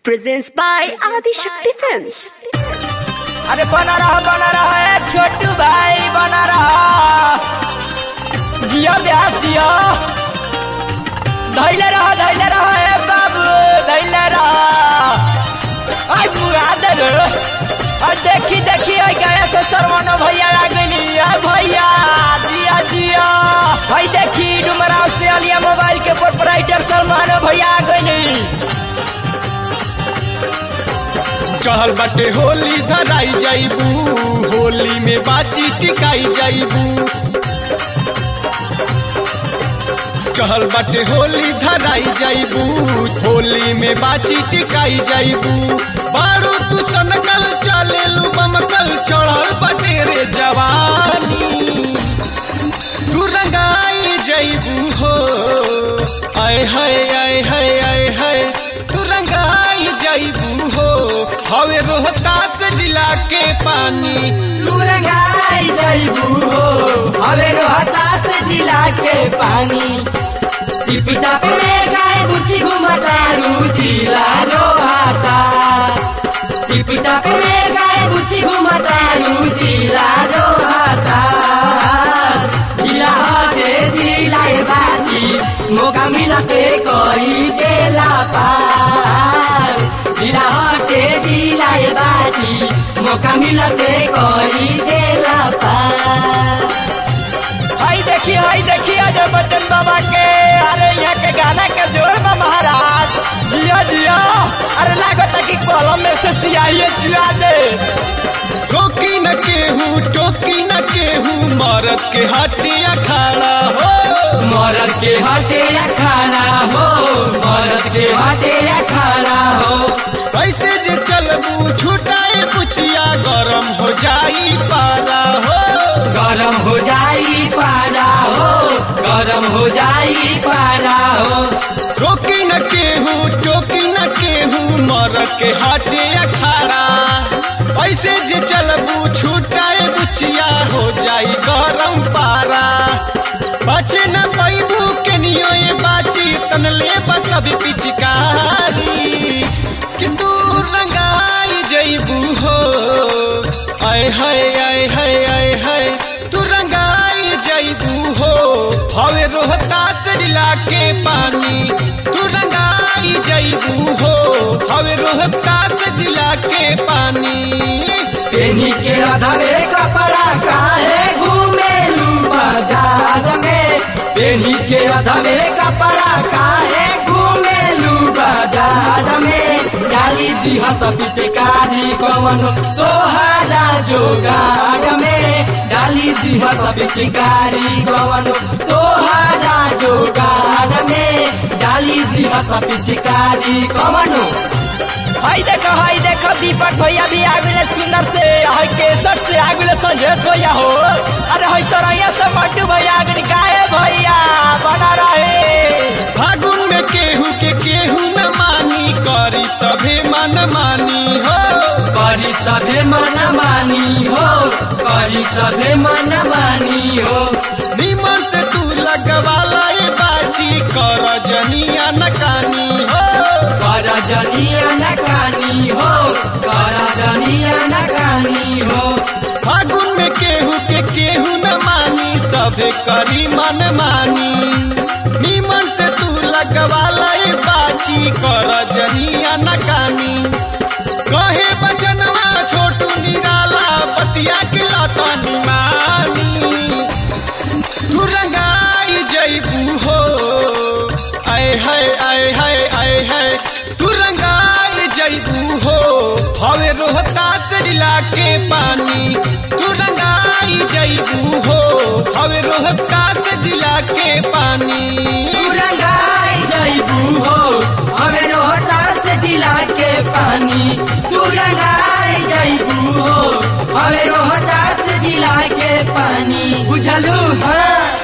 presents by Adi Shakti Films. अरे बना रहा बना रहा है छोटू भाई बना रहा जिया ब्यास जिया धैले रहा धैले रहा है बाबू धैले रहा आई बुआ दे रे आई देखी देखी आई गया से सरवनो भैया आ गई आई भैया जिया जिया आई देखी डुमराव से अलिया मोबाइल के प्रोपराइटर सलमान भैया आ गई चहल बाटे होली धराई जाइबू होली में बाची टिकाई जाइबू चहल बाटे होली धराई जाइबू होली में बाची टिकाई जाइबू बारू तू सनकल चले लू बमकल चढ़ल बाटे रे जवानी तू रंगाई जाइबू हो आय हाय आय हाय आय हाय तू रंगाई जाइबू हो हवे रोहतास जिला के पानी तू रंगाई जाइबू हो हवे रोहतास जिला के पानी टिपी टाप में गाय बुची घुमतारू जिला रोहतास टिपी टाप में गाय बुची घुमतारू जिला रोहतास जिला हटे जिला बाची मौका मिलते करी देला पार जिला हटे जिला बाची मौका मिलते करी देला पार हाय देखिए हाय देखिए अजय बच्चन बाबा के अरे यहाँ के गाना के जोर में महाराज जिया जिया अरे लागत कि कलम में से सियाही चुआ दे टोकी न केहू टोकी न केहू मरद के हटिया खड़ा हो मरद के हटे खाना हो मरद के हटे खाना हो ऐसे जे चलबू छुटाए पुछिया गरम हो जाई पारा हो गरम हो जाई पारा हो गरम हो जाई पारा हो टोकी न केहू टोकी न केहू मरद के हटिया खड़ा ऐसे जे चलबू छुटाए बुचिया हो जाई गरम पारा बचे न पैबू के नियो ये बाची तनले बस अभी पिचकारी कि तू रंगाई जइबू हो आय हाय आय हाय आय हाय तू रंगाई जइबू हो हवे रोहतास जिला के पानी तू रंगाई जइबू हो हवे रोहतास जिला के पानी पेनी के अधवे कपड़ा काहे घूमेलू बाजार में पेनी के अधवे कपड़ा काहे घूमेलू बाजार में डाली दिहा सब पिचकारी कवन तोहारा जोगार में डाली दिहा सब पिचकारी कवन तोहारा जोगार में डाली दिहा सब पिचकारी कवनो हाय देखो हाय देखो दीपक भैया भी आगुले सुंदर से हाय केसर से आगुले संजेश भैया हो अरे हाय सरैया से मट्टू भैया आगुन काहे भैया बना रहे फागुन में केहू के केहू न मानी करी सभे मन मानी हो करी सभे मन मानी हो करी सभे मन मानी हो निमन से तू लगवाला ये बाची कर जनिया नकानी हो कर जनिया नकानी हो कर जनिया नकानी हो फागुन में केहू के केहू न मानी सभे करी मन मानी निमन से तू लगवाला ये बाची कर जनिया नकानी कहे बचनवा छोटू निराला बतिया के लतनी मानी तू रंगाई जइबू हो आय हाय आय हाय आय हाय तू रंगाई जइबू हो हवे रोहतास जिला के पानी तू रंगाई जइबू हो हवे रोहतास जिला के पानी तू रंगाई जइबू हो हमें रोहतास जिला के पानी तू रंगाई जइबू हो हमें रोहतास जिला के पानी बुझलू हाँ